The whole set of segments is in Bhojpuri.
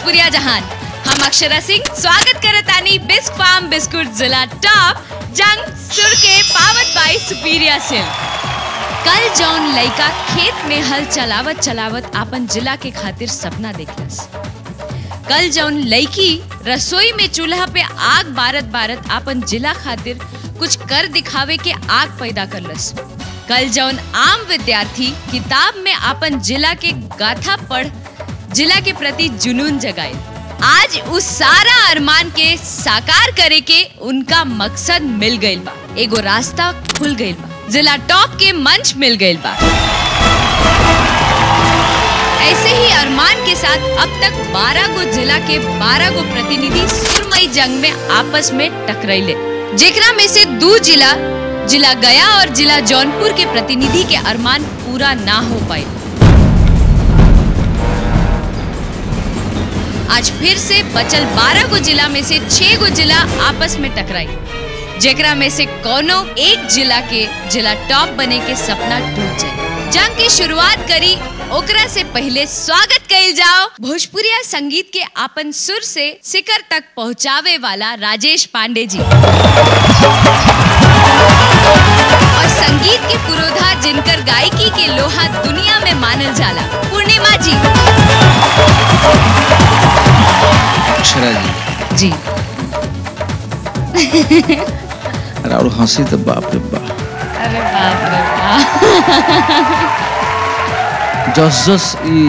भोजपुरिया जहान हम अक्षरा सिंह स्वागत करत आनी बिस्क फार्म बिस्कुट जिला टॉप जंग सुर के पावत बाई सुपीरिया सिल्क कल जौन लइका खेत में हल चलावत चलावत आपन जिला के खातिर सपना देखलस कल जौन लड़की रसोई में चूल्हा पे आग बारत बारत आपन जिला खातिर कुछ कर दिखावे के आग पैदा करलस कल जौन आम विद्यार्थी किताब में आपन जिला के गाथा पढ़ जिला के प्रति जुनून जगाए आज उस सारा अरमान के साकार करे के उनका मकसद मिल गइल बा एगो रास्ता खुल गइल बा जिला टॉप के मंच मिल गइल बा ऐसे ही अरमान के साथ अब तक 12 गो जिला के 12 गो प्रतिनिधि सुरमई जंग में आपस में टकराइले जेकरा में से दो जिला जिला गया और जिला जौनपुर के प्रतिनिधि के अरमान पूरा ना हो पाए आज फिर से बचल 12 गो जिला में से 6 गो जिला आपस में टकराई जेकरा में से कोनो एक जिला के जिला टॉप बने के सपना टूट जाए जंग की शुरुआत करी ओकरा से पहले स्वागत कइल जाओ भोजपुरिया संगीत के आपन सुर से शिखर तक पहुंचावे वाला राजेश पांडे जी और संगीत के पुरोधा जिनकर गायकी के लोहा दुनिया में मानल जाला पूर्णिमा जी अक्षरा जी जी अरे और हंसी तो बाप रे बाप अरे बाप रे बाप जस जस ई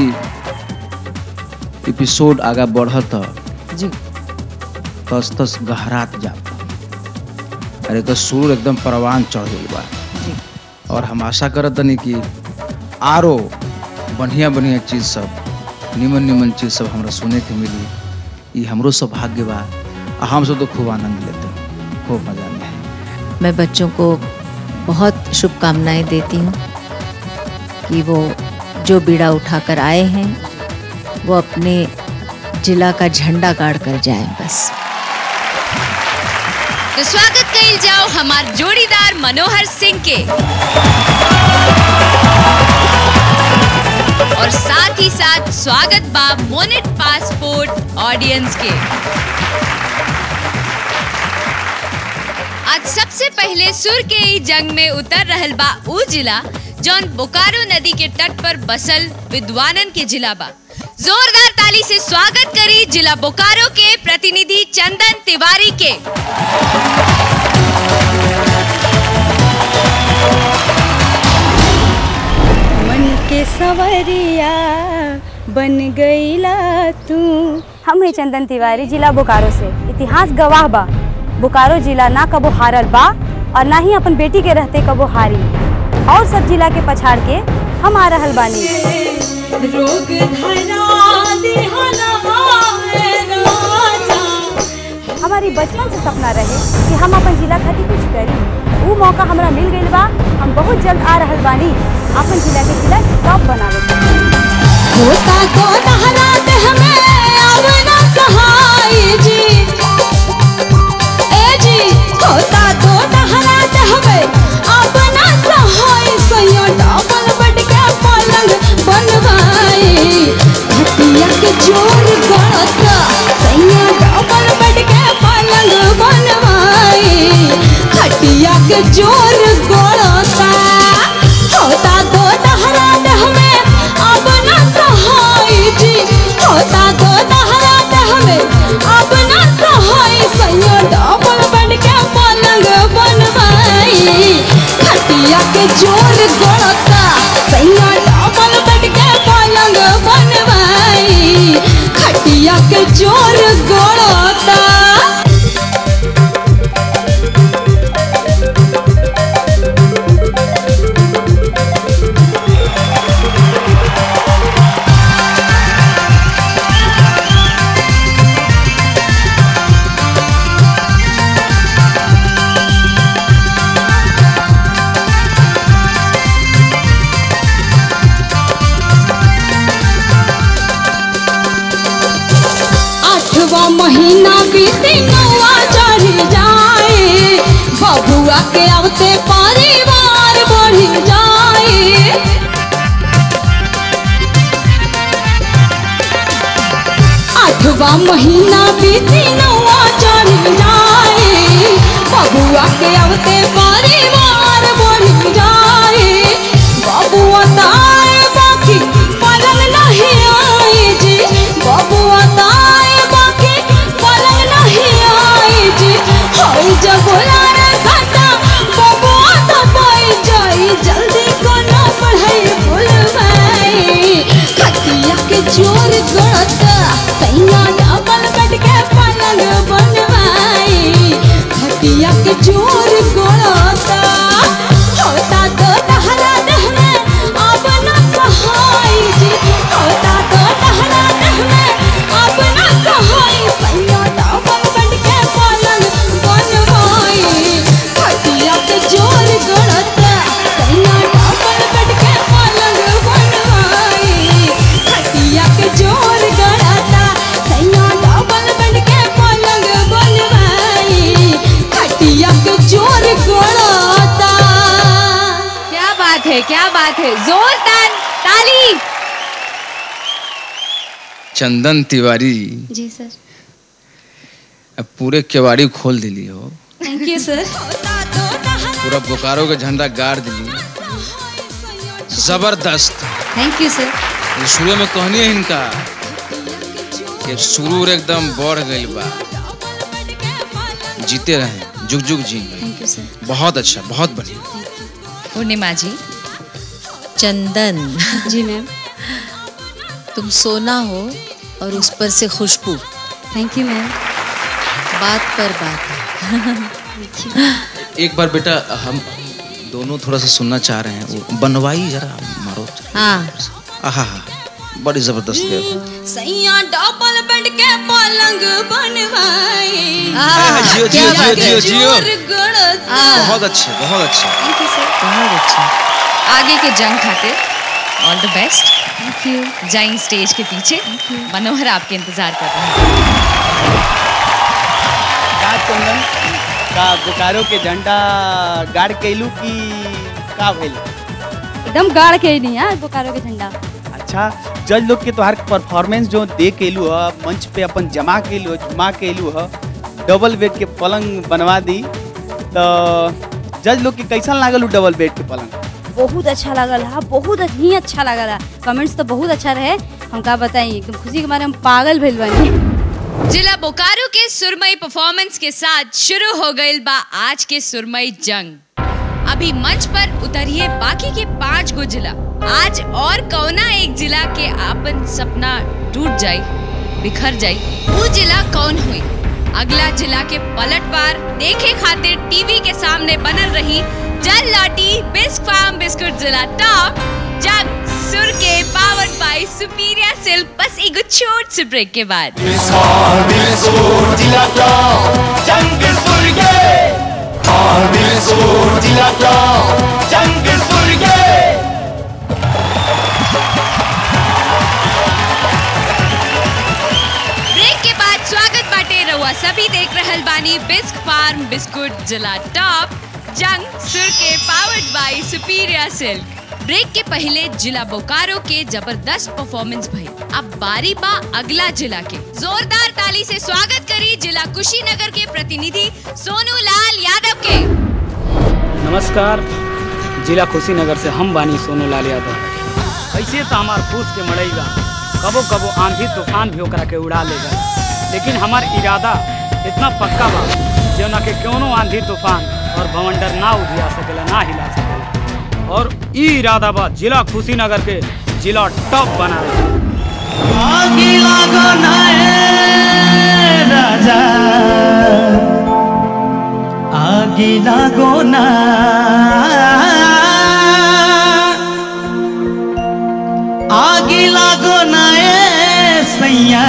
एपिसोड आगा बढ़त जी तस तस गहरात जाता अरे तो सुर एकदम परवान चढ़ गई बा जी और हम आशा करत तनी कि आरो बढ़िया बढ़िया चीज सब निमन निमन चीज सब हमरा सुने के मिली ई हमरो सौभाग्य बा आ हम सब तो खूब आनंद लेते हैं खूब मजा में है मैं बच्चों को बहुत शुभकामनाएं देती हूँ कि वो जो बीड़ा उठाकर आए हैं वो अपने जिला का झंडा गाड़ कर जाएं बस तो स्वागत कइल जाओ हमार जोड़ीदार मनोहर सिंह के और साथ ही साथ स्वागत बा मोनेट पासपोर्ट ऑडियंस के आज सबसे पहले सुर के ई जंग में उतर रहल बा ऊ जिला जौन बोकारो नदी के तट पर बसल विद्वानन के जिला बा जोरदार ताली से स्वागत करी जिला बोकारो के प्रतिनिधि चंदन तिवारी के मन के सवरिया बन गईला तू हम है चंदन तिवारी जिला बोकारो से इतिहास गवाह बा बोकारो जिला ना कबो हारल बा और ना ही अपन बेटी के रहते कबो हारी और सब जिला के पछाड़ के हम आ रहल बानी रोग धरा दिहलवा है राजा हमारी बचपन से सपना रहे कि हम अपन जिला खातिर कुछ करी वो मौका हमरा मिल गइल बा हम बहुत जल्द आ रहल बानी अपन जिला के जिला टॉप बनावे के। होता तो नहरा दे हमें आवना सहाय जी ए जी होता तो नहरा दे हमें अपना सहाय सैया डबल बेड के पलंग बनवाई खटिया के जोर गड़ता सैया डबल बेड के पलंग बनवाई खटिया के जोर गड़ता होता तो नहरा दे हमें अब ना सहाय जी होता तो नहरा दे हमें अब ना सहाय सैया डबल बेड के पलंग बनवाई खटिया के जोर गड़ता सैया डबल बेड के पलंग बनवाई खटिया के जोर गड़ता आठवा महीना बीते नौवा चढ़ जाए बबुआ के आवते परिवार बढ़ जाए आठ सातवा महीना बीती नौवा चढ़ जाए बबुआ के अवते परिवार बढ़ जाए बबुआ ताए बाकी पलंग नहीं आए जी बबुआ ताए बाकी पलंग नहीं आए जी होई जब लारे सटा बबुआ तो पाई जाई जल्दी कोनो पढ़ाई भूलवाई खटिया के जोर गड़ता सैया डबल बेड के पलंग बनवाई खटिया के जोर गड़ता होता तो टहरा देह में अब न सहाय जी होता तो टहरा देह में अब न सहाय सैया डबल बेड के पलंग बनवाई खटिया के जोर गड़ता सैया डबल बेड के पलंग बनवाई खटिया के जोर गड़ता सैया डबल बेड के पलंग बनवाई खटिया के जोर गड़ता क्या बात है क्या बात है जोरदार ताली चंदन तिवारी जी सर अब पूरे केवाड़ी खोल दिली हो थैंक यू सर पूरा बोकारो के झंडा गाड़ दिली जबरदस्त थैंक यू सर ये शुरू में कहनी है इनका कि सुरूर एकदम बढ़ गई बा जीते रहे जुग जुग जी थैंक यू सर बहुत अच्छा बहुत बढ़िया पूर्णिमा जी चंदन जी मैम तुम सोना हो और उस पर से खुशबू थैंक यू मैम बात पर बात एक बार बेटा हम दोनों थोड़ा सा सुनना चाह रहे हैं वो बनवाई जरा मारो हाँ आहा बड़ी जबरदस्त है सैया डबल बेड के पलंग बनवाई आह, जियो, क्या जियो, बात जियो, है। जियो। जोर गड़ता बहुत अच्छे बहुत अच्छे थैंक यू सर बहुत अच्छा आगे के जंग खातिर all the best thank you जाइंग स्टेज के पीछे मनोहर आपके इंतजार कर रहे हैं का चंदन का बोकारो के झंडा गाड़ कैलू की का भइल एकदम गाड़ के ही नहीं यार बोकारो के झंडा अच्छा जज लोग के तोहार परफॉर्मेंस जो दे केलू ह मंच पे अपन जमा केलू ह जुमा केलू ह डबल बेड के पलंग बनवा दी तो जज लोग के कैसन लागल उ डबल बेड के पलंग बहुत अच्छा लगल है बहुत ही अच्छा लगल है कमेंट्स तो बहुत अच्छा रहे हम का बताई एकदम खुशी के मारे हम पागल भेल बनी जिला बोकारो के सुरमई परफॉर्मेंस के साथ शुरू हो गई बा आज के सुरमई जंग अभी मंच पर उतरिए बाकी के पांच गो जिला आज और कौना एक जिला के आपन सपना टूट जाई बिखर जाई वो जिला कौन हुई अगला जिला के पलटवार देखे खातिर टीवी के सामने बनल रही जल लाटी बिस्क फार्म बिस्कुट जिला टॉप जग सुर के पावर्ड बाय सुपीरियर सिल्क बस एगो छोट से ब्रेक के बाद ब्रेक के बाद स्वागत बाटे रहुआ सभी देख रहल बानी बिस्क फार्म बिस्कुट जिला टॉप जंग सुर के powered by superior silk break के पहले जिला बोकारो के जबरदस्त परफॉर्मेंस भई अब बारी बा अगला जिला के जोरदार ताली से स्वागत करी जिला कुशीनगर के प्रतिनिधि सोनू लाल यादव के नमस्कार जिला कुशीनगर से हम बानी सोनू लाल यादव ऐसे तो हमार फूस के मड़ेगा कबो कबो आंधी तूफान भी ओकरा के उड़ा लेगा लेकिन हमार इरादा इतना पक्का बा जौना के कौनो आंधी तूफान और भवंडर ना उधिया सकेला ना हिला सकेला और ई इरादा बा जिला कुशीनगर के जिला टॉप बना आगे लागो ना ए राजा आगे लागो ना आगे लागो ना ए सैया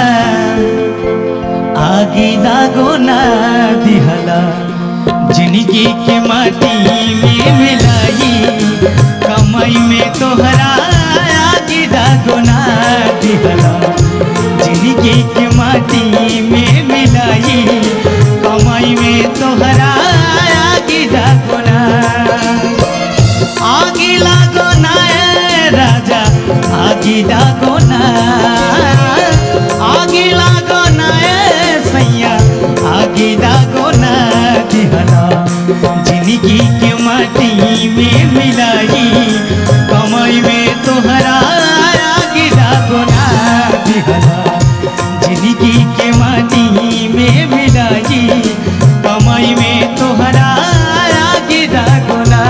आगे लागो ना दिहला जिंदगी के माटी में मिलाई कमाई में तोहरा आगे लागो ना दिहला जिंदगी के माटी में मिलाई कमाई में तोहरा आगे लागो ना आगे लागो ना ए राजा आगे लागो ना आगे लागो ना जिंदगी के माटी में मिलाई कमाई में तोहरा गिरा गोना दिहला जिंदगी के माटी में मिलाई कमाई में तोहरा गिरा गोना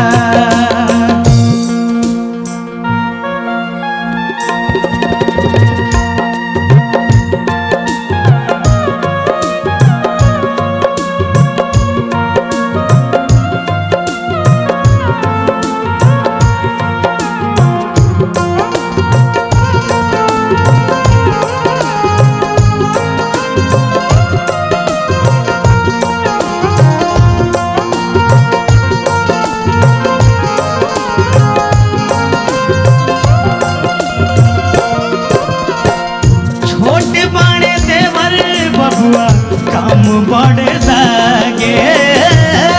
छोट बड़े देवर बबुआ काम बड़े लागे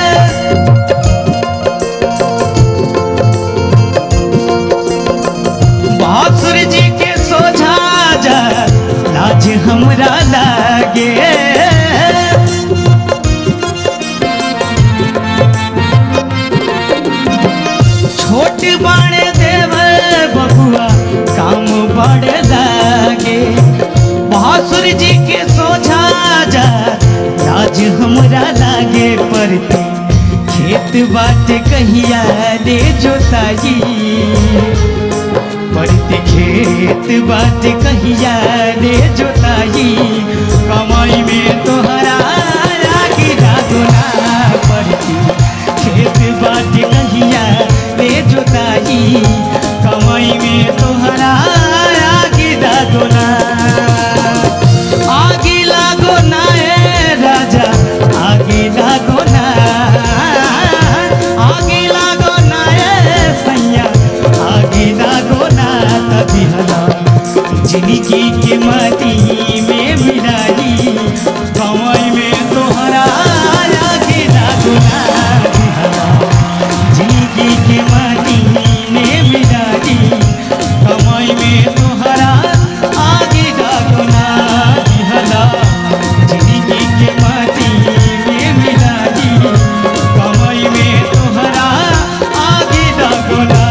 बासुर जी के सोझा जा लाज हमरा लागे छोट बड़े देवर बबुआ काम बड़े लागे भासुर जी के सोझा जा लाज हमरा लागे पड़ती खेत बाट कहिया ले जोताई पड़ते खेत बाट कहिया ले जोताई कमाई में तोहरा गिरा दोना पड़ती खेत बाट कहिया ले जोताई कमाई में तोहरा गिरा दोना आगे लागो ना ए राजा आगे लागो ना आगे लागो ना ए सैया आगे लागो ना तभी हला जिंदगी के माटी में मिलाई कमाई में तोहरा आगे लागो ना तभी हला जिंदगी के माटी में मिलाई कमाई में तोहरा आगे लागो ना तभी हला जिंदगी के माटी में मिलाई कमाई में तोहरा आगे लागो ना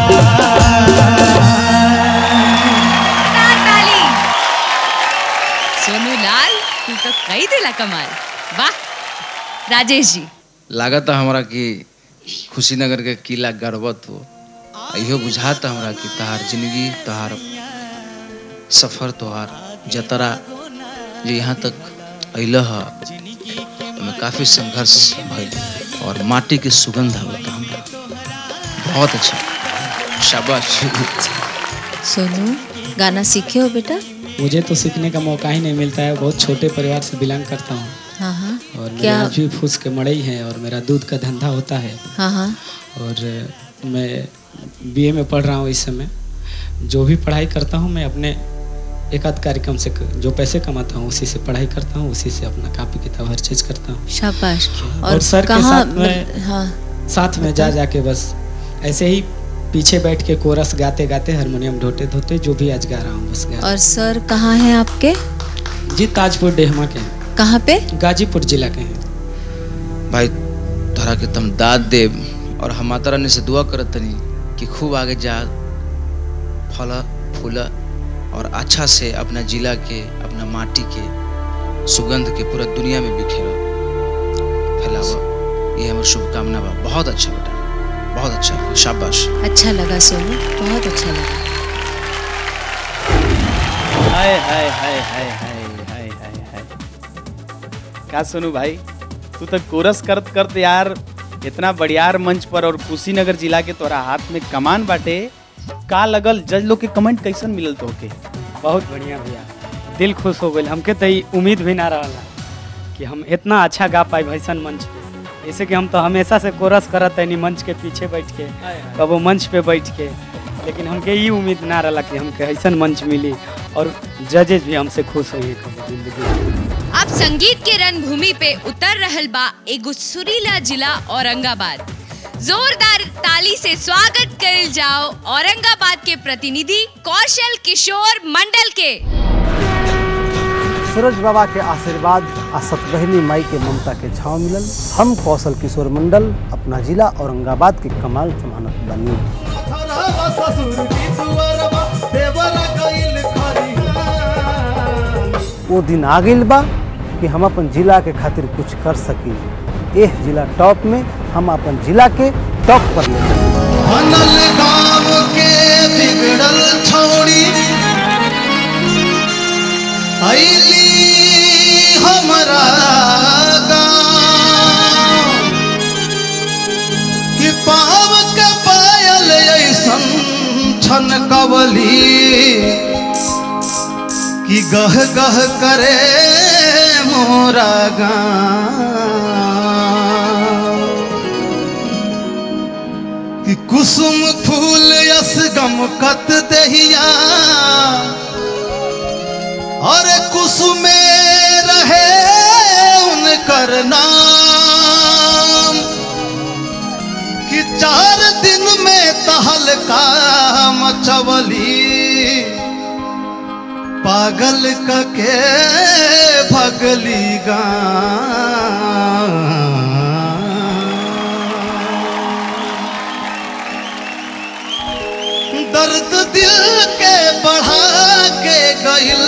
ताली सोनू लाल तू तो कई दिला कमाल वाह राजेश जी लागत हमरा कि खुशीनगर के किला गर्वत हो आ इहो बुझाता हमरा कि तहार जिंदगी तहार सफर तोहार जतरा जो यहाँ तक अल है में काफ़ी संघर्ष भइल और माटी के सुगंध आवता हमरा बहुत अच्छा शाबाश सोनू गाना सीखे हो बेटा मुझे तो सीखने का मौका ही नहीं मिलता है बहुत छोटे परिवार से बिलोंग करता हूँ हाँ हाँ और मेरे क्या आज भी फूस के मड़ई हैं और मेरा दूध का धंधा होता है हाँ हाँ और मैं बीए में पढ़ रहा हूँ इस समय जो भी पढ़ाई करता हूँ मैं अपने एक आध कार्यक्रम से जो पैसे कमाता हूँ उसी से पढ़ाई करता हूँ उसी से अपना कापी किताब हर चीज़ करता हूँ शाबाश और सर के कहाँ साथ में हाँ साथ में जा जाके बस ऐसे ही पीछे बैठ के कोरस गाते गाते हारमोनियम ढोते धोते जो भी आज गा रहा हूँ बस गा और सर कहाँ हैं आपके जी ताजपुर डेहमा के हैं कहाँ पे गाजीपुर जिला के हैं भाई तोहरा के तम दाद देव और हम माता रानी से दुआ करत तनी कि खूब आगे जा फल फूल और अच्छा से अपना जिला के अपना माटी के सुगंध के पूरा दुनिया में बिखेर फैलावा ये हमारी शुभकामना बा बहुत अच्छा बेटा बहुत अच्छा शाबाश अच्छा लगा सोनू बहुत अच्छा लगा हाय हाय हाय हाय हाय हाय हाय हाय क्या सुनू भाई तू तो कोरस करत करत यार इतना बढ़ियार मंच पर और कुशीनगर जिला के तोरा हाथ में कमान बाटे का लगल जज लोग के कमेंट कैसन मिलल तोहके बहुत बढ़िया भैया दिल खुश हो गई हमके तो ई उम्मीद भी ना रहा कि हम इतना अच्छा गा पाए भैसन मंच पे जैसे कि हम तो हमेशा से कोरस करत है मंच के पीछे बैठ के कबो मंच पे बैठ के लेकिन हमके ई उम्मीद ना रहा कि हमके ऐसन मंच मिली और जजेज भी हमसे खुश हुई कबो जिंदगी में अब संगीत के रणभूमि पे उतर रहल बा एगो सुरीला जिला औरंगाबाद जोरदार ताली से स्वागत करल जाओ औरंगाबाद के प्रतिनिधि कौशल किशोर मंडल के सूरज बाबा के आशीर्वाद आ सतबहिनी माई के ममता के छाव मिलल हम कौशल किशोर मंडल अपना जिला औरंगाबाद के कमाल जमानत बनी वो दिन आ गइल बा कि हम अपन जिला के खातिर कुछ कर सकी एह जिला टॉप में हम अपन जिला के टॉप पर ले जाएं। बनल गाँव के बिगड़ल छौड़ी अली हमरा गाँव कि पाव के पायल ऐसन छन कवली कि गह गह करे मोरा गाँव कि कुसुम फूल यस गमकत दहिया और कुसुमे रहे उनकर नाम कि चार दिन में तहलका मचवली पागल कके भगली गाँव दर्द दिल के बढ़ा के गइल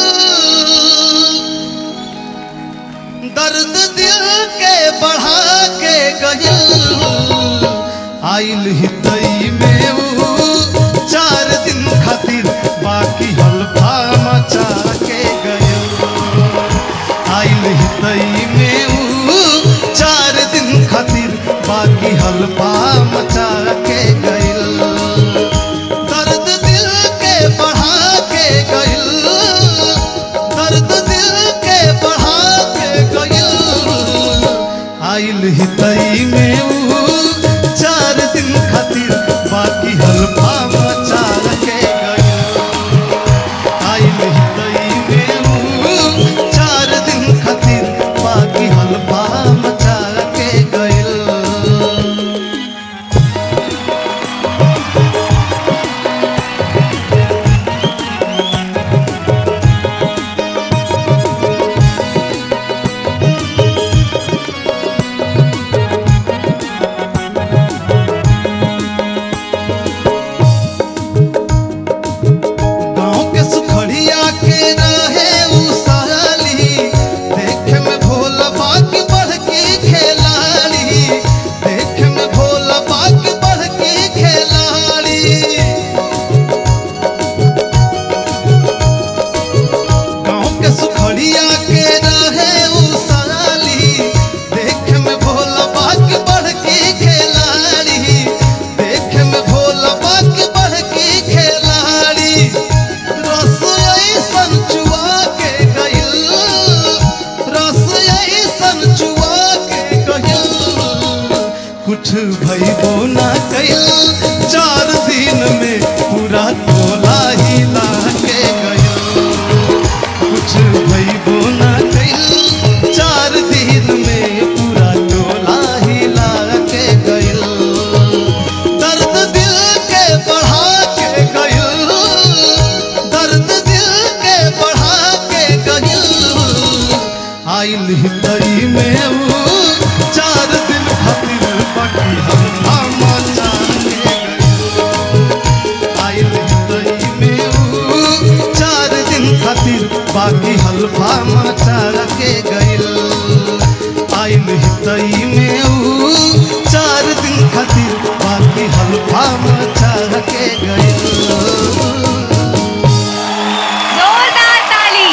दर्द दिल के बढ़ा के गइल आइल हितई में ऊ चार दिन खातिर बाकी हल्फा मचा के गइल आइल हितई में ऊ चार दिन खातिर बाकी हल्फा मचा के गइल दर्द दिल के बढ़ा के गइल दर्द दिल के बढ़ा के गइल आइल हितई में ऊ चार दिन खातिर बाकी हल्फा मचा के गइल आइल हितई में ऊ चार दिन खातिर बाकी हल्फा मचा के गइल गाँव के सुखड़िया के रहे उ साली देखे में भोला बाकी बढ़ के खेलाड़ी देखे में भोला बाकी बढ़ के खेलाड़ी गाँव के सुखड़िया के रहे उ साली देखे में भोला बाकी बढ़ के खेलाड़ी देखे में भोला बाकी बढ़ के खेलाड़ी रस ऐसन चुआ के गइल रस ऐसन चुआ के गइल कुछ भइबो ना कइल चार दिन में पूरा टोला हिला के गइल कुछ भइबो ना कइल चार दिन में पूरा टोला हिला के गइल दर्द दिल के बढ़ा के गइल दर्द दिल के बढ़ा के गइल आइल हितई में ऊ चार दिन खातिर बाकी हम मचा के गइल आइल हितई में ऊ चार दिन खातिर बाकी हल्फा मचा के गइल आइल हितई में ऊ चार दिन खातिर बाकी हल्फा मचा के गइल जोरदार ताली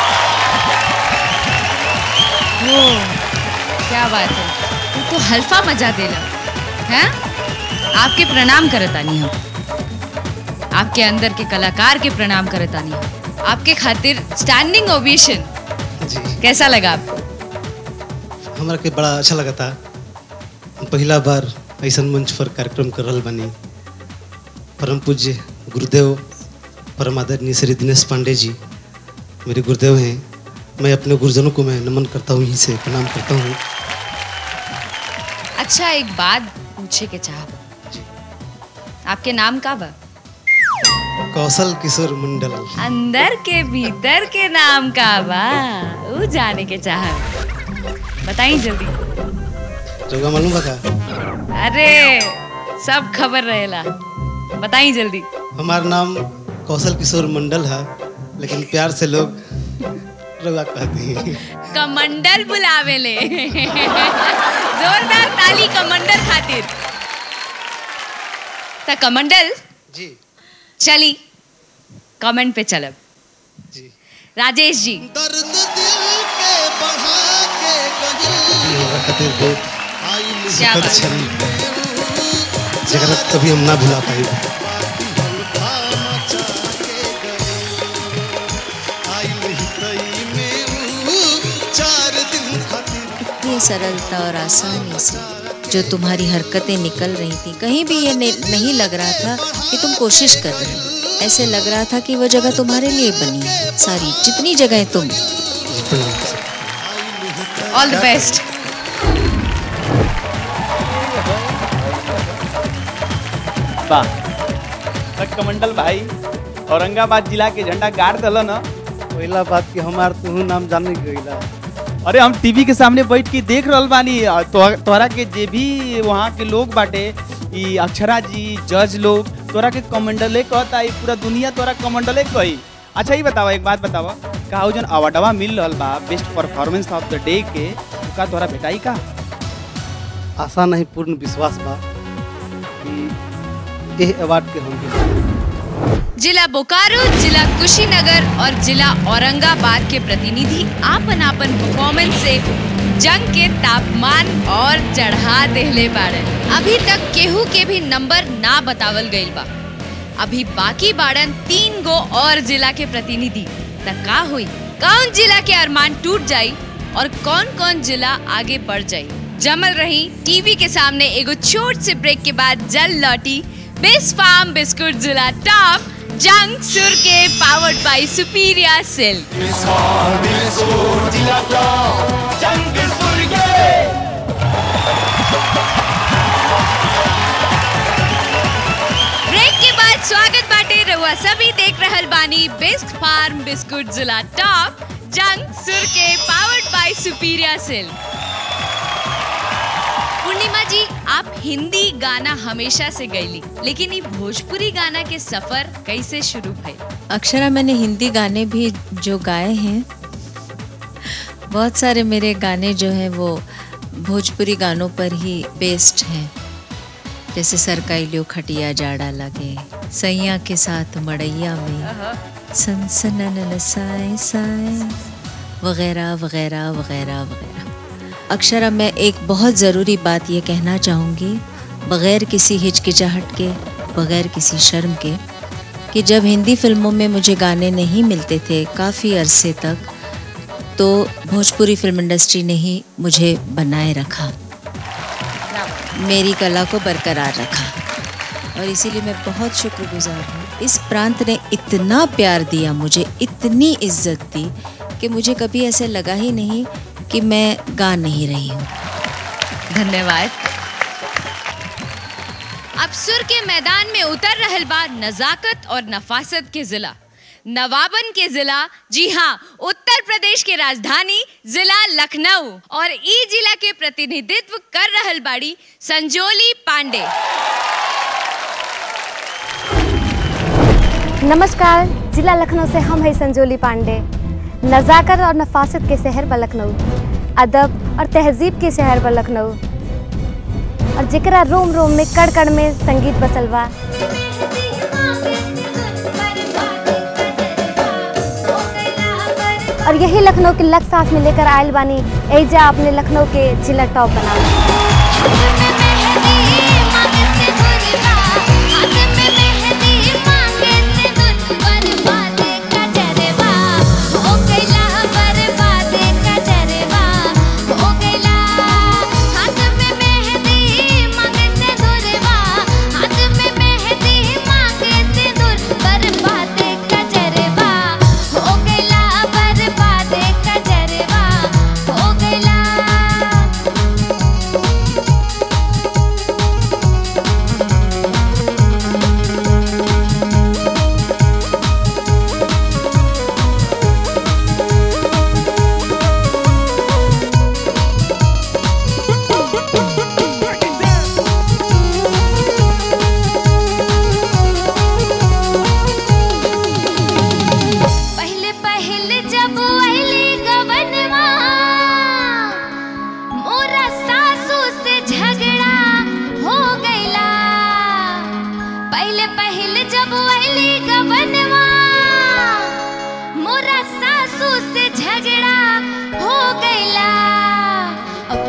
ओ क्या बात है तू तो हल्फा मजा देला हैं आपके प्रणाम करतानी हम आपके अंदर के कलाकार के प्रणाम करतानी हम आपके खातिर स्टैंडिंग ओवेशन जी कैसा लगा आपको हमरा के बड़ा अच्छा लगा था पहला बार ऐसा मंच पर कार्यक्रम कर रहल बानी परम पूज्य गुरुदेव परम आदरणीय श्री दिनेश पांडे जी मेरे गुरुदेव हैं मैं अपने गुरुजनों को मैं नमन करता हूँ यहीं से प्रणाम करता हूँ अच्छा एक बात पूछे के चाह आपके नाम का बा कौशल किशोर मंडल अंदर के भीतर के नाम का बा ऊ जाने के चाह बताई जल्दी रउआ मालूम बा का अरे सब खबर रहेला बताई जल्दी हमार नाम कौशल किशोर मंडल है लेकिन प्यार से लोग रउआ कहती हैं कमंडल बुलावेले जोरदार ताली कमंडल खातिर त कमंडल जी चली कमेंट पे चलब जी राजेश जी दर्द दिल के बढ़ा के जी हमरा खातिर बहुत क्या दुखद बात क्षण जरा कभी हम ना भुला पाई चार दिन खातिर इतनी सरलता और आसानी से जो तुम्हारी हरकतें निकल रही थी कहीं भी ये ने- नहीं लग रहा था कि तुम कोशिश कर रहे हो ऐसे लग रहा था कि वो जगह तुम्हारे लिए बनी है सारी जितनी जगह तुम ऑल द बेस्ट वाह बट कमंडल भाई औरंगाबाद जिला के झंडा गाड़ दल न पहला बात कि हमार तुहू नाम जाने गईला अरे हम टीवी के सामने बैठ के देख रहल बानी आ, तो, तोहरा के जे भी वहाँ के लोग बाटे ई अक्षरा जी जज लोग तोरा के कमंडले कहता ई पूरा दुनिया तोरा कमंडले कही अच्छा ही बतावा एक बात बतावा का उ जन अवार्डवा मिल रहल बा best performance of the day के उ का तोरा भेटाई का आशा नहीं पूर्ण विश्वास बा कि एह अवार्ड के हम भी जिला बोकारो जिला कुशीनगर और जिला औरंगाबाद के प्रतिनिधि आपन आपन परफॉर्मेंस से जंग के तापमान और चढ़ा देहले बाड़न अभी तक केहू के भी नंबर ना बतावल गइल बा अभी बाकी बाड़न तीन गो और जिला के प्रतिनिधि त का हुई कौन जिला के अरमान टूट जाई और कौन कौन जिला आगे बढ़ जाई जमल रही टीवी के सामने एगो छोट से ब्रेक के बाद जल लौटी बेस्ट फार्म बिस्कुट जिला टॉप जंग सुर के पावर्ड बाय सुपीरिया सिल्क ब्रेक के बाद स्वागत बाटे रहुआ सभी देख रहल बानी बेस्ट फार्म बिस्कुट जिला टॉप जंग सुर के powered by सुपीरिया silk Purnima ji आप हिंदी गाना हमेशा से गईली लेकिन ये भोजपुरी गाना के सफर कैसे शुरू भइल अक्षरा मैंने हिंदी गाने भी जो गाए हैं बहुत सारे मेरे गाने जो हैं वो भोजपुरी गानों पर ही बेस्ड हैं जैसे सरकाई लियो खटिया जाड़ा लगे सैया के साथ मड़ैया में सनसनन साए साए वगैरह वगैरह वगैरह वगैरह अक्षरा मैं एक बहुत ज़रूरी बात ये कहना चाहूँगी बग़ैर किसी हिचकिचाहट के बग़ैर किसी शर्म के कि जब हिंदी फिल्मों में मुझे गाने नहीं मिलते थे काफ़ी अरसे तक तो भोजपुरी फिल्म इंडस्ट्री ने ही मुझे बनाए रखा मेरी कला को बरकरार रखा और इसीलिए मैं बहुत शुक्रगुजार हूँ इस प्रांत ने इतना प्यार दिया मुझे इतनी इज्जत दी कि मुझे कभी ऐसे लगा ही नहीं कि मैं गा नहीं रही हूँ धन्यवाद अब सुर के मैदान में उतर रहल बा नजाकत और नफासत के जिला नवाबन के जिला जी हाँ उत्तर प्रदेश के राजधानी जिला लखनऊ और ई जिला के प्रतिनिधित्व कर रहल बाड़ी संजोली पांडे नमस्कार जिला लखनऊ से हम हैं संजोली पांडे नज़ाकत और नफासत के शहर ब लखनऊ अदब और तहजीब के शहर ब लखनऊ और जिकरा रोम रोम में कड़ कड़ में संगीत बसल बा और यही लखनऊ के लक साथ में लेकर आयल बानी एजा अपने लखनऊ के जिला टॉप बना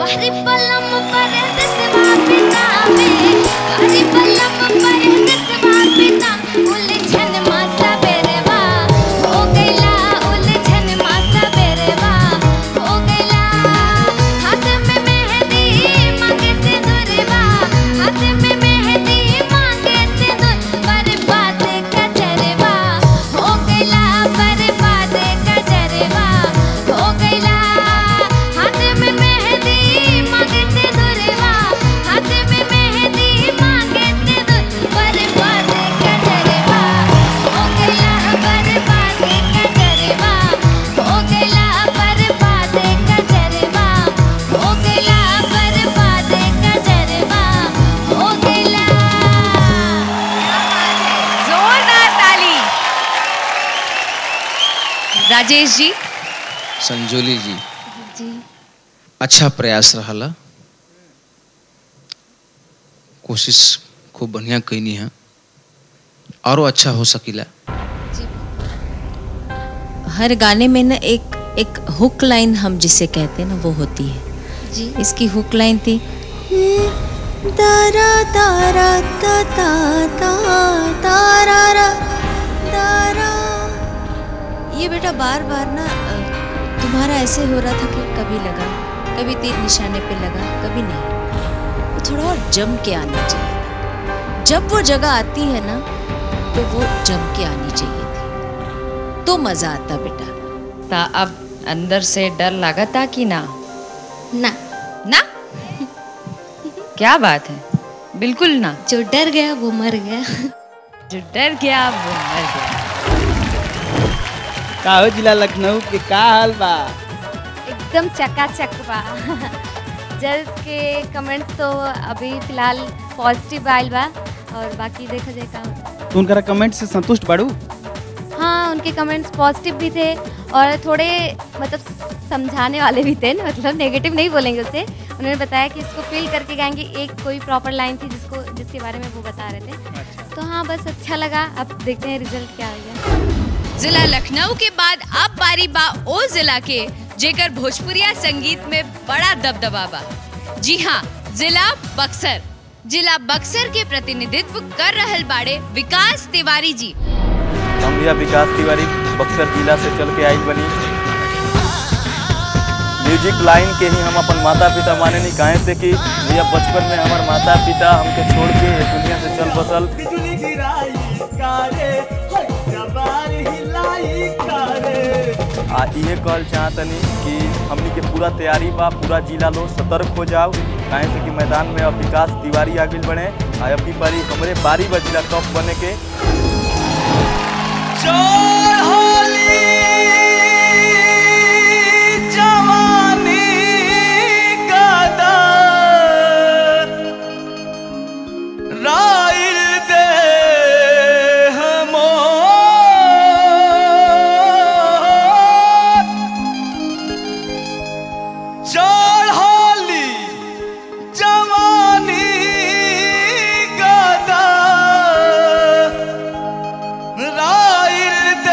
हरि पलम पर दसवा पितावे हरि पलम पर दसवा पिता उलझन मासा बेरवा हो गइला उलझन मासा बेरवा हो गइला हाथ में मेहंदी मांगे से दुरवा हाथ में मेहंदी मांगे से दुर बर्बाद कजरवा हो गइला बर्बाद कजरवा हो गइला हाथ में मेहंदी मांगे से दुरवा हाथ में मेहंदी मांगे से दुर बर्बाद कजरवा हो गइला बर्बाद कजरवा हो गइला बर्बाद कजरवा हो गइला बर्बाद कजरवा हो गइला जोरदार ताली राजेश जी संजोली जी जी अच्छा प्रयास रहला कोशिश खूब बढ़िया कैनी है और अच्छा हो सकीला हर गाने में ना एक एक हुक लाइन हम जिसे कहते हैं ना वो होती है जी इसकी हुक लाइन थी तारा तारा ता ता ता तारा रा तारा ये बेटा बार बार ना अ, तुम्हारा ऐसे हो रहा था कि कभी लगा कभी तीर निशाने पे लगा कभी नहीं वो थोड़ा और जम के आना चाहिए था जब वो जगह आती है ना तो वो जम के आनी चाहिए थी तो मजा आता बेटा ता अब अंदर से डर लगा था कि ना ना ना क्या बात है बिल्कुल ना जो डर गया वो मर गया जो डर गया वो मर गया का हो जिला लखनऊ के का हाल बा एकदम चकाचक बा जज के कमेंट्स तो अभी फिलहाल पॉजिटिव आयल बा और बाकी देखा जाए का होता है। तू उनका कमेंट से संतुष्ट बाड़ू हाँ उनके कमेंट्स पॉजिटिव भी थे और थोड़े मतलब समझाने वाले भी थे मतलब नेगेटिव नहीं बोलेंगे उससे उन्होंने बताया कि इसको फील करके गाएंगे एक कोई प्रॉपर लाइन थी जिसको जिसके बारे में वो बता रहे थे तो हाँ बस अच्छा लगा अब देखते हैं रिजल्ट क्या आएगा जिला लखनऊ के बाद अब बारी बा ओ जिला के जेकर भोजपुरिया संगीत में बड़ा दबदबा बा जी हाँ जिला बक्सर जिला बक्सर के प्रतिनिधित्व कर रहल बाड़े विकास तिवारी जी हम भैया विकास तिवारी बक्सर जिला से चल के आई बनी म्यूजिक लाइन के ही हम अपन माता पिता माने नहीं काहे से कि भैया बचपन में हमार माता पिता हमके छोड़ के ये दुनिया से चल बसल आ इहे कहल चाहतनी कि हमनी के पूरा तैयारी बा पूरा जिला लोग सतर्क हो जाओ काहे से कि मैदान में अब विकास तिवारी आगे बढ़े आ अब की बारी हमरे बारी बा जिला टॉप बने के जवानी कदर राइल दे हमोर चढ़ली जवानी कदर राइल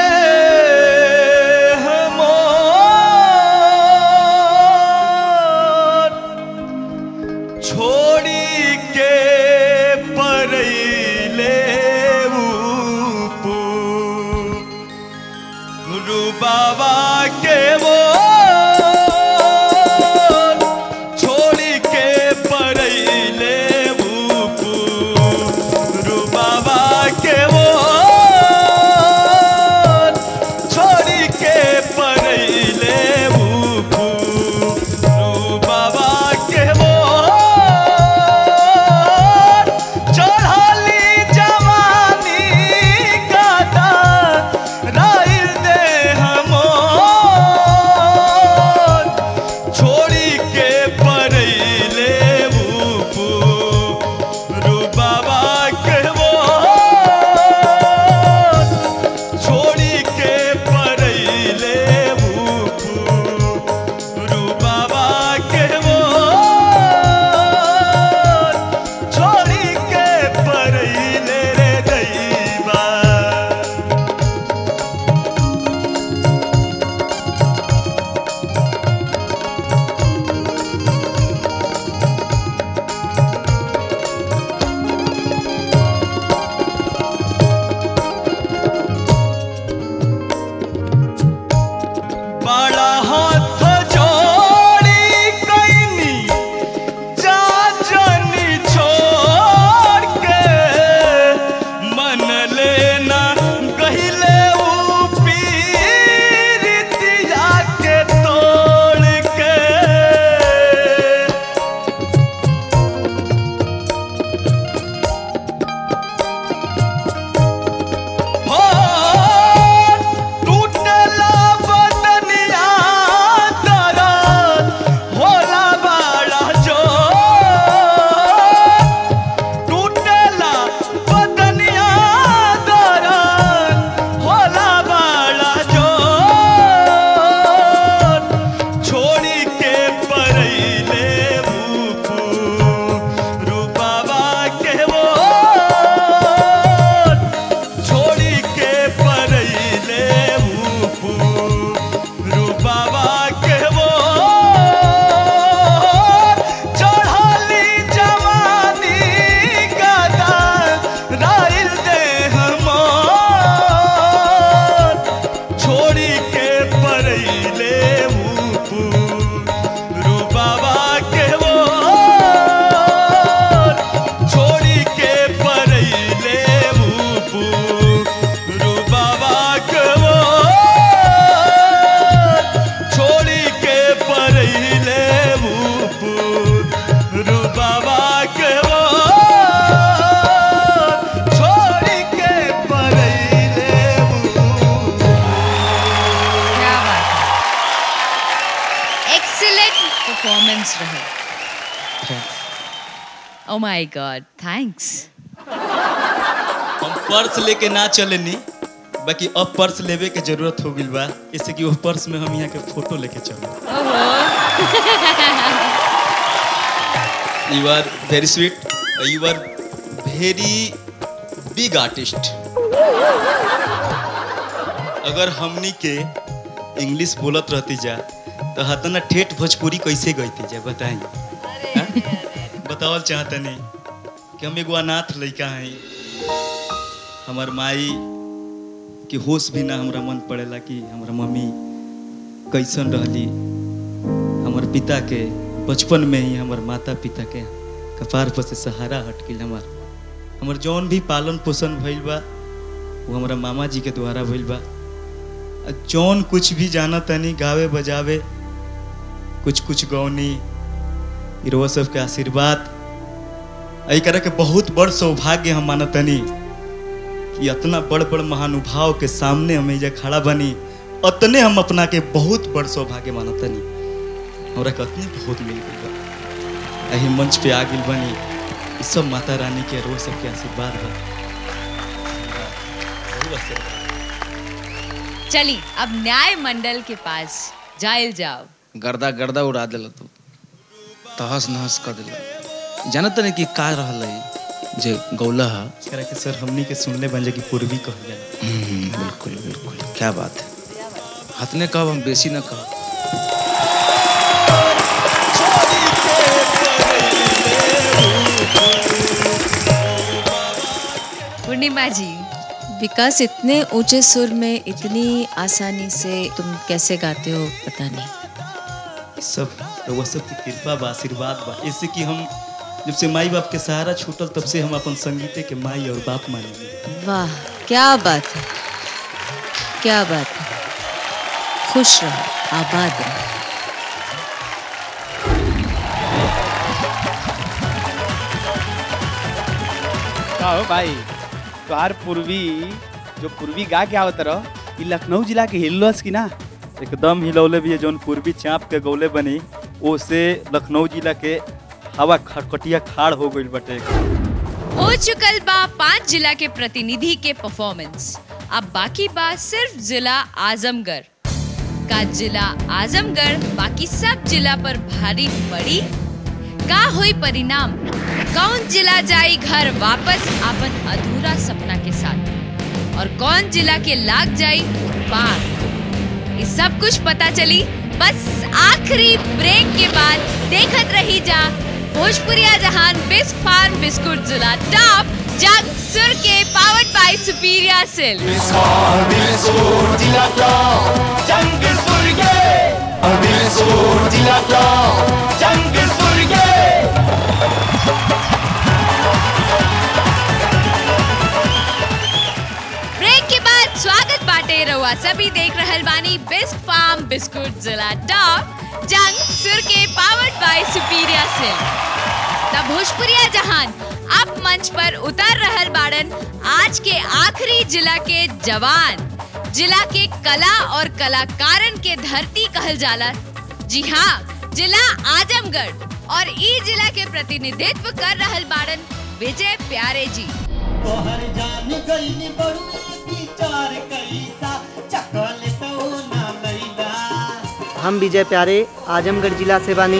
ग्रेट परफॉर्मेंस रहे ओ माय गॉड थैंक्स हम पर्स लेके ना चलेनी बाकी अब पर्स लेवे के जरूरत हो गइल बा इससे कि वो पर्स में हम यहाँ के फोटो लेके चलो you are very sweet you are very big artist अगर हमनी के इंग्लिश बोलत रहती जा तो हतना ठेठ भोजपुरी कैसे गईती जा बताई बतावल चाहतनी कि हम एगो अनाथ लड़का हई हमार माई के होश भी ना हमरा मन पड़ेला कि हमारा मम्मी कैसन रहली हमार पिता के बचपन में ही हमार माता पिता के कपार पर से सहारा हट गई हमार हमार जौन भी पालन पोषण भइल बा वो हमारा मामा जी के द्वारा भइल बा आ जौन कुछ भी जाना तनी गावे बजावे कुछ कुछ गौनी इरवा सबके आशीर्वाद एहि तरह के बहुत बड़ सौभाग्य हम मानतनी कि इतना बड़ बड़ महानुभाव के सामने हम एजा खड़ा बनी अतने हम अपना के बहुत बड़ सौभाग्य मानतनी हमरा के अतने बहुत मिल गई बा एही मंच पे आ गइल बनी ई सब माता रानी के रोज सबके आशीर्वाद बा बहुत आशीर्वाद चली अब न्याय मंडल के पास जाइल जाओ गर्दा गर्दा उड़ा दिल तू तहस नहस कर दिल जानत नहीं कि का रहल है जे गौला है करा के सर हमनी के सुनले बन जे कि पूर्वी कहल जाला हम्म, बिल्कुल बिल्कुल क्या बात है हतने कहब हम बेसी न कहब पूर्णिमा जी विकास इतने ऊंचे सुर में इतनी आसानी से तुम कैसे गाते हो पता नहीं ई सब रउआ सब की कृपा बा आशीर्वाद बा इससे कि हम जब से माई बाप के सहारा छूटल तब से हम अपन संगीते के माई और बाप मानी वाह क्या बात है क्या बात है खुश रहो आबाद रहो का हो भाई तोहार पूर्वी जो पूर्वी गा के आवत रह ई लखनऊ जिला के हिल्लोस की ना एकदम हिलौले भी है जौन पूर्वी चाँप के गौले बनी ओसे लखनऊ जिला के हवा खटखटिया खाड़ हो गइल बटे हो चुकल बा पांच जिला के प्रतिनिधि के परफॉर्मेंस अब बाकी बा सिर्फ जिला आजमगढ़ का जिला आजमगढ़ बाकी सब जिला पर भारी पड़ी का हुई परिणाम कौन जिला जाई घर वापस अपन अधूरा सपना के साथ और कौन जिला के लाग जाई पार ये सब कुछ पता चली बस आखिरी ब्रेक के बाद देखत रही जा भोजपुरिया जहान बिस्क फार्म बिस्कुट जिला टॉप जग सुर के पावर्ड बाय सुपीरिया सिल्क ब्रेक के बाद स्वागत बाटे रहुआ सभी देख रहल बानी बिस्क फार्म बिस्कुट जिला टॉप जंग सुर के पावर्ड बाय सुपीरिया सिल्क तब भोजपुरिया जहान अब मंच पर उतर रहल बाड़न आज के आखिरी जिला के जवान जिला के कला और कलाकारन के धरती कहल जाला जी हाँ जिला आजमगढ़ और ई जिला के प्रतिनिधित्व कर रहल बाड़न विजय प्यारे जी तोहर जान गईनी बड़ुआ की चार कैसा चकल तो ना लैला हम विजय प्यारे आजमगढ़ जिला से बानी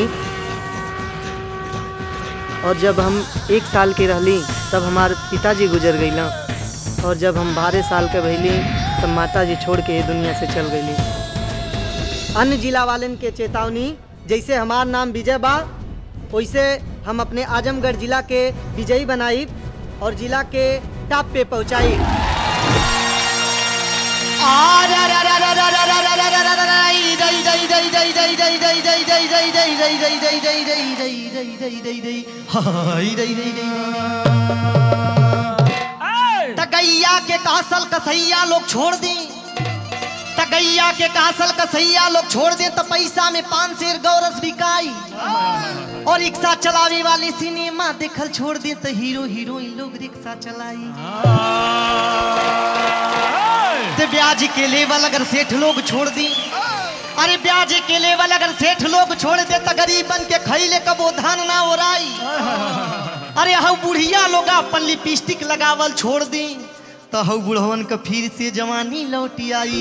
और जब हम एक साल के रहली तब हमार पिताजी गुजर गईला और जब हम बारह साल के भैली तब माता जी छोड़ के ये दुनिया से चल गईली अन्य जिला वालन के चेतावनी जैसे हमार नाम विजय बा वैसे हम अपने आजमगढ़ जिला के विजयी बनाई और जिला के टॉप पे पहुंचाई तगैया के कासल कसैया लोग छोड़ दी तगैया के कासल कसैया लोग छोड़ दे तो पैसा में पान शेर गौरस बिकाई और रिक्शा चलावे वाले सिनेमा देखल छोड़ दे तो हीरो हीरोइन लोग रिक्शा चलाई तो ब्याज के लेवल अगर सेठ लोग छोड़ दी अरे ब्याज के लेवल अगर सेठ लोग छोड़ दे तो गरीब बन के खैले कबो धान ना ओराई अरे हऊ बुढ़िया लोग अपन लिपस्टिक लगावल छोड़ दी तो हऊ बुढ़वन का फिर से जवानी लौटी आई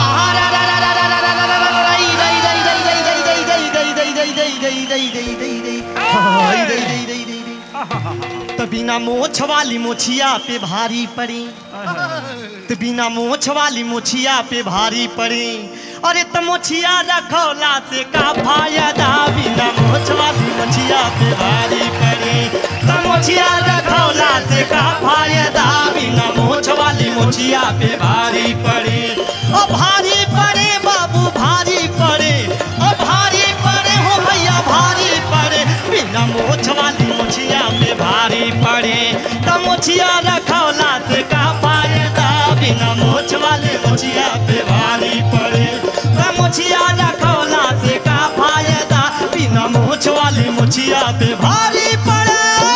तो बिना मोछ वाली मोछिया पे भारी पड़ी तो बिना मोछ वाली मोछिया पे भारी पड़ी अरे तो मोछिया रखौला से का फायदा बिना मोछ वाली मोछिया पे भारी पड़ी तो मोछिया रखौला से का फायदा बिना मोछ वाली मोछिया पे भारी पड़ी ओ भारी पड़े बाबू भारी पड़े ओ भारी पड़े हो भैया भारी पड़े बिना मोछ वाली मोछिया पे भारी पड़े तो मोछिया रखौला से का फायदा बिना मोछ वाले मोछिया पे भारी पड़े तो मोछिया रखौला से का फायदा बिना मोछ वाली मोछिया पे भारी पड़े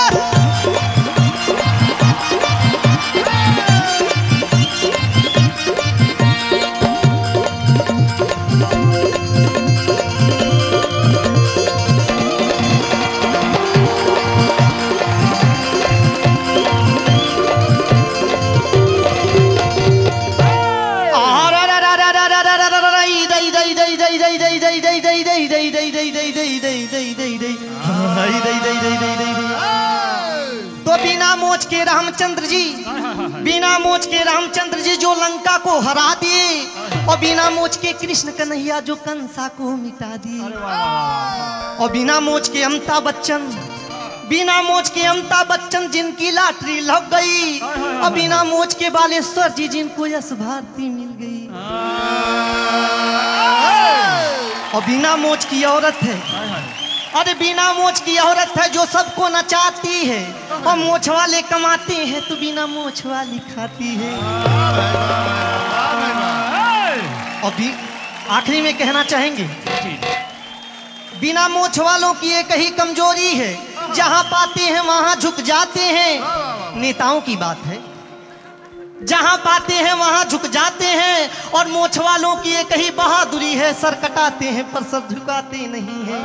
तो बिना मोच के रामचंद्र जी बिना मोच के रामचंद्र जी जो लंका को हरा दिए और बिना मोच के कृष्ण कन्हैया जो कंसा को मिटा दिए और बिना मोच के अमिताभ बच्चन बिना मोच के अमिताभ बच्चन जिनकी लॉटरी लग गई और बिना मोच के बालेश्वर जी जिनको यश भारती मिल गई और बिना मोच की औरत है अरे बिना मोच की औरत है जो सबको नचाती है और मोछ वाले कमाते हैं तो बिना मोछ वाली खाती है और भी आखिरी में कहना चाहेंगे बिना मोछ वालों की एक ही कमजोरी है जहां पाते हैं वहां झुक जाते हैं नेताओं की बात है जहां पाते हैं वहां झुक जाते हैं और मोछ वालों की एक ही बहादुरी है सर कटाते हैं पर सर झुकाते नहीं हैं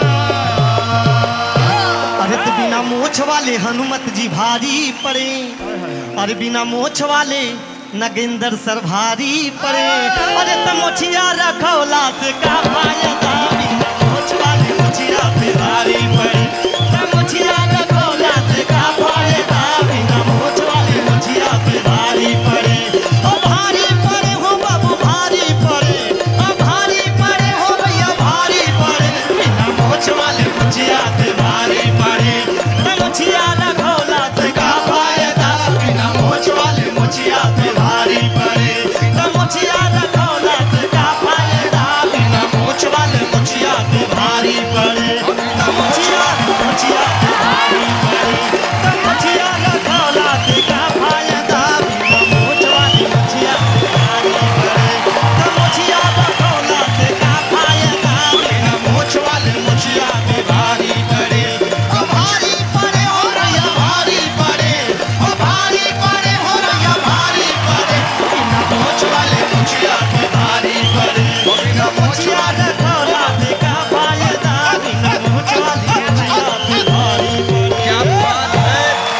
अरे तो बिना मोछ वाले हनुमत जी भारी पड़े अरे बिना मोछ वाले नगेंद्र सर भारी पड़े अरे तो मोछिया रखौला से का फायदा बिना मोछ वाले मोछिया पे भारी पड़े तो मोछिया रखौला से का फायदा बिना मोछ वाले मोछिया पे भारी पड़े ओ भारी पड़े हो बाबू भारी पड़े ओ भारी पड़े हो भैया भारी पड़े बिना मोछ वाले मोछिया पे भारी पड़े तो मोछिया रखौला से का फायदा बिना मोछ वाले मोछिया पे भारी पड़े तो मोछिया रखौला से का फायदा बिना मोछ वाले मोछिया पे भारी पड़े तो मोछिया मोछिया पे भारी पड़े तो मोछिया रखौला से का फायदा बिना मोछ वाले मोछिया पे भारी पड़े तो मोछिया रखौला से का फायदा बिना मोछ वाले मोछिया पे भारी पड़े ओ भारी पड़े हो भैया भारी पड़े ओ भारी पड़े हो भैया भारी पड़े बिना मोछ वाले मोछिया पे भारी पड़े ओ बिना मोछिया रखौला से का फायदा बिना मोछ वाले मोछिया पे भारी पड़े क्या बात है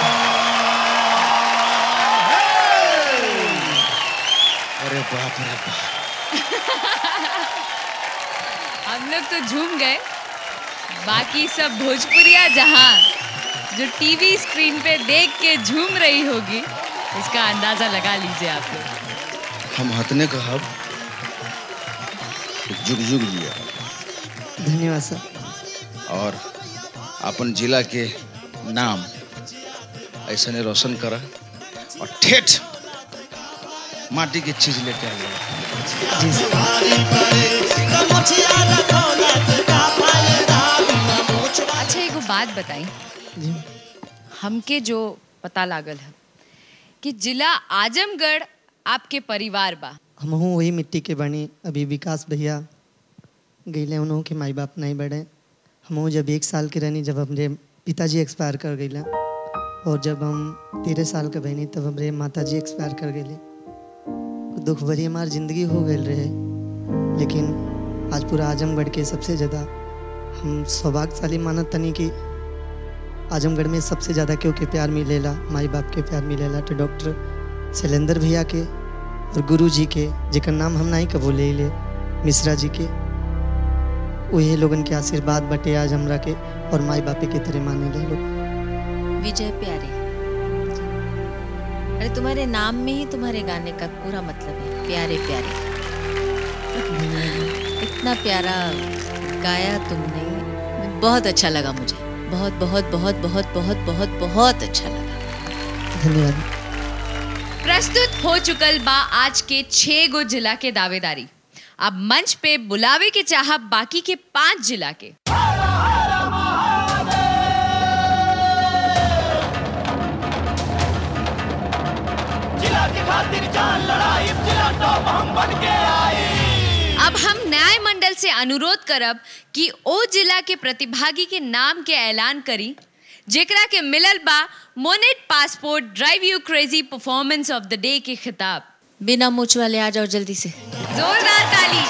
अरे बाप रे बाप हम लोग तो झूम गए बाकी सब भोजपुरिया जहां जो टीवी स्क्रीन पे देख के झूम रही होगी इसका अंदाजा लगा लीजिए आप लोग हम हतने कहब कि जुग जुग जिया धन्यवाद सर और अपन जिला के नाम ऐसा ने रोशन करा और ठेठ माटी की चीज लेके आ अच्छा एगो बात बताई हमके जो पता लागल है कि जिला आजमगढ़ आपके परिवार बा हम वही मिट्टी के बनी अभी विकास भैया गईले उन्हों के माई बाप नहीं बढ़े हम जब एक साल के रहनी जब हमरे पिताजी एक्सपायर कर गईला और जब हम तेरह साल के बहनी तब हमरे माता जी एक्सपायर कर गईले दुख भरी हमार जिंदगी हो गई रहे लेकिन आज पूरा आजमगढ़ के सबसे ज़्यादा हम सौभाग्यशाली मानत तनी कि आजमगढ़ में सबसे ज़्यादा केहू के प्यार मिलेला माई बाप के प्यार मिलेला तो डॉक्टर शैलेंद्र भैया के और गुरु जी के जेकर नाम हम नहीं कबो ले ले मिश्रा जी के वही लोगन के आशीर्वाद बटे आज हमरा के और माई बापे के तरह माने ले लोग विजय प्यारे अरे तुम्हारे नाम में ही तुम्हारे गाने का पूरा मतलब है प्यारे प्यारे इतना प्यारा गाया तुमने बहुत अच्छा लगा मुझे बहुत बहुत बहुत बहुत बहुत बहुत बहुत अच्छा लगा धन्यवाद प्रस्तुत हो चुकल बा आज के छह गो जिला के दावेदारी अब मंच पे बुलावे के चाह बाकी के पांच जिला के जिला के खातिर जान लड़ाई जिला टॉप हम बन के आए अब हम न्याय मंडल से अनुरोध करब कि ओ जिला के प्रतिभागी के नाम के ऐलान करी जेकरा के मिलल बा मोनेट passport drive you crazy performance of the day के खिताब बिना मूछ वाले आ जाओ जल्दी से जोरदार ताली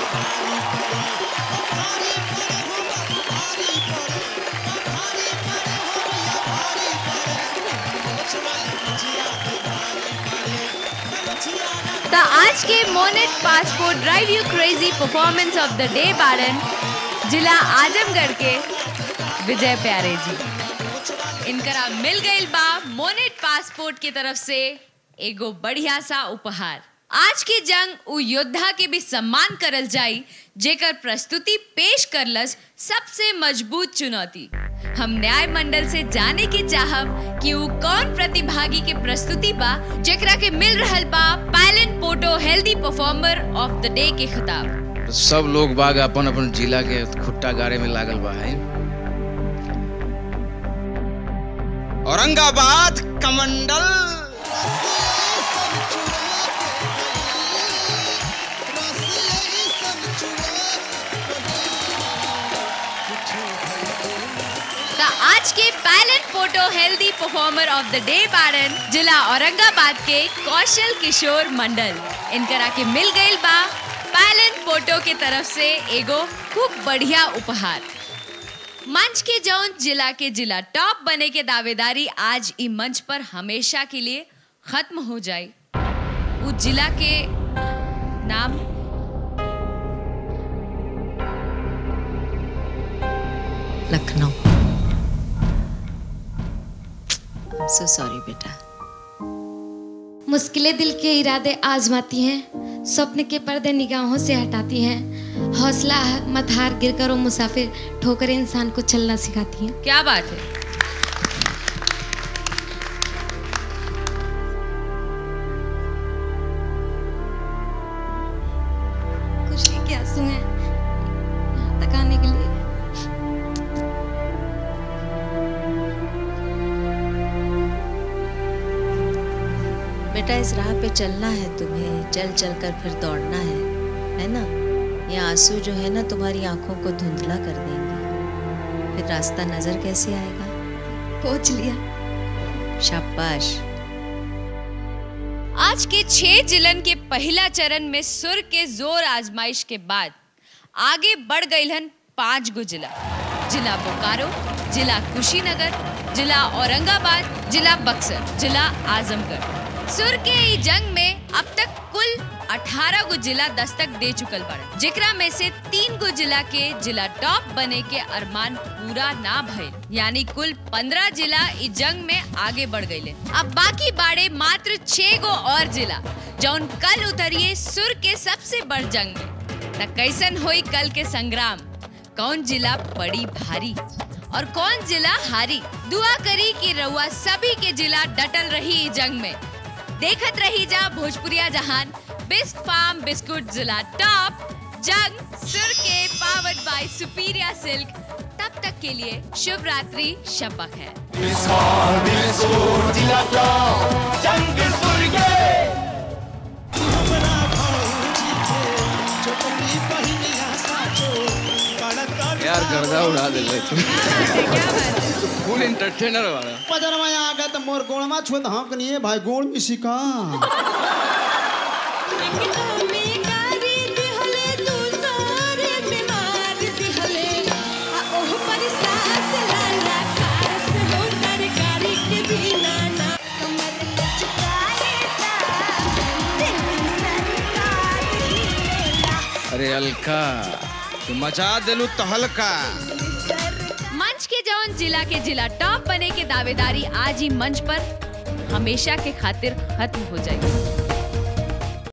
तो आज के मोनेट passport drive you crazy performance of the day बारन जिला आजमगढ़ के विजय प्यारे जी इनकरा मिल गई बा मोनेट पासपोर्ट की तरफ से एगो बढ़िया सा उपहार आज की जंग उ योद्धा के भी सम्मान करल जाई जेकर प्रस्तुति पेश करलस सबसे मजबूत चुनौती हम न्याय मंडल से जाने की चाहब कि उ कौन प्रतिभागी के प्रस्तुति बा जेकरा के मिल रहल बा पायलन photo healthy performer of the day के खिताब सब लोग बाग अपन अपन जिला के खुट्टा गाड़े में लागल बा है औरंगाबाद कमंडल तो आज के pilot photo healthy performer of the day बारन जिला औरंगाबाद के कौशल किशोर मंडल इनकरा के मिल गई बा पायलट फोटो के तरफ से एगो खूब बढ़िया उपहार मंच के जौन जिला के जिला टॉप बने के दावेदारी आज ई मंच पर हमेशा के लिए खत्म हो जाए उस जिला के नाम लखनऊ सो सॉरी बेटा मुश्किलें दिल के इरादे आजमाती हैं स्वप्न के पर्दे निगाहों से हटाती हैं हौसला मत हार गिर करो मुसाफिर ठोकरें इंसान को चलना सिखाती हैं क्या बात है खुशी के आंसू हैं यहाँ तक आने के लिए बेटा इस राह पे चलना है तुम्हें चल चल कर फिर दौड़ना है है ना ये आंसू जो है ना तुम्हारी आंखों को धुंधला कर देंगे फिर रास्ता नजर कैसे आएगा पहुंच लिया शाबाश आज के छह जिलन के पहला चरण में सुर के जोर आजमाइश के बाद आगे बढ़ गईलन पांच गो जिला जिला बोकारो जिला कुशीनगर जिला औरंगाबाद जिला बक्सर जिला आजमगढ़ सुर के ई जंग में अब तक कुल 18 गो जिला दस्तक दे चुकल बड़े जेकरा में से तीन गो जिला के जिला टॉप बने के अरमान पूरा ना भइल यानी कुल 15 जिला इस जंग में आगे बढ़ गए अब बाकी बाड़े मात्र छह गो और जिला जौन कल उतरिए सुर के सबसे बड़ जंग में त कैसन होई कल के संग्राम कौन जिला पड़ी भारी और कौन जिला हारी दुआ करी कि रउआ सभी के जिला डटल रही ई जंग में देखत रही जा भोजपुरिया जहान बेस्ट फार्म बिस्कुट जिला टॉप जंग सुर के पावर्ड बाय सुपीरिया सिल्क तब तक के लिए शुभ रात्रि शपक है जंग सुरगे यार गर्दा उड़ा दे फुल एंटरटेनर वाला पजरवा आ गया तो मोर गोड़मा छुत हाँ कनिए भाई गोड़ में सिका में गारी दिहले तू सारे अलका तू मचा देलू तहलका मंच के जौन जिला के जिला टॉप बने के दावेदारी आज ही मंच पर हमेशा के खातिर खत्म हो जाएगी